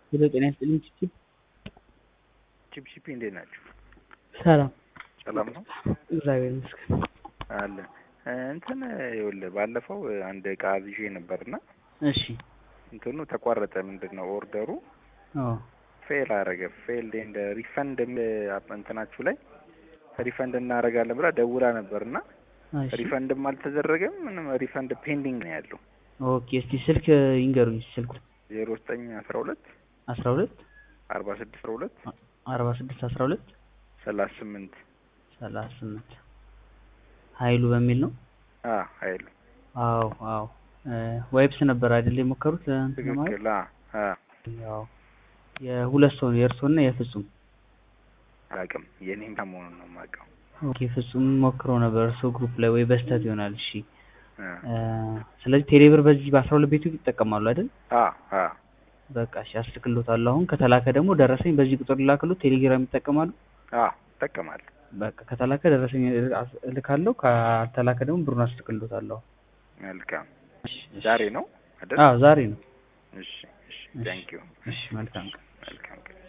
ሄሎ ጤና ይስጥልኝ ቺፕ ቺፕቺፒ እንዴት ናችሁ? ሰላም ሰላም ነው እግዚአብሔር ይመስገን አለ እንትን ይኸውልህ ባለፈው አንድ እቃ አዝዤ ነበርና እሺ እንትኑ ተቋረጠ። ምንድን ነው ኦርደሩ አዎ ፌል አረገ። ፌል እንደ ሪፈንድ እንትናችሁ ላይ ሪፈንድ እናደርጋለን ብላ ደውላ ነበርና እሺ ሪፈንድም አልተደረገም። ምንም ሪፈንድ ፔንዲንግ ነው ያለው። ኦኬ እስቲ ስልክ ይንገሩኝ ስልኩ ዜሮ ዘጠኝ አስራ ሁለት አስራ ሁለት አርባ ስድስት አስራ ሁለት አርባ ስድስት አስራ ሁለት ሰላሳ ስምንት ሰላሳ ስምንት ሀይሉ በሚል ነው አ ሀይሉ አዎ አዎ ዋይፕስ ነበር አይደል የሞከሩት እንትን ለማለት ትክክል። አ አ ያው የሁለት ሰው ነው የእርስዎና የፍጹም አላውቅም የኔም መሆኑን ነው የማውቀው። ኦኬ ፍጹም ሞክሮ ነበር እርስዎ ግሩፕ ላይ ወይ በስተት ይሆናል እሺ አ ስለዚህ ቴሌብር በዚህ በአስራ ሁለት ቤቱ ይጠቀማሉ አይደል አ አ በቃ እሺ አስልክሎታለሁ አሁን ከተላከ ደግሞ ደረሰኝ በዚህ ቁጥር ልላክሎት ቴሌግራም ይጠቀማሉ አ እጠቀማለሁ። በቃ ከተላከ ደረሰኝ እልካለሁ ካልተላከ ደግሞ ብሩን አስልክሎታለሁ መልካም እሺ እሺ። ዛሬ ነው አይደል? አዎ ዛሬ ነው እሺ እሺ። ታንክ ዩ እሺ መልካም ቀን መልካም ቀን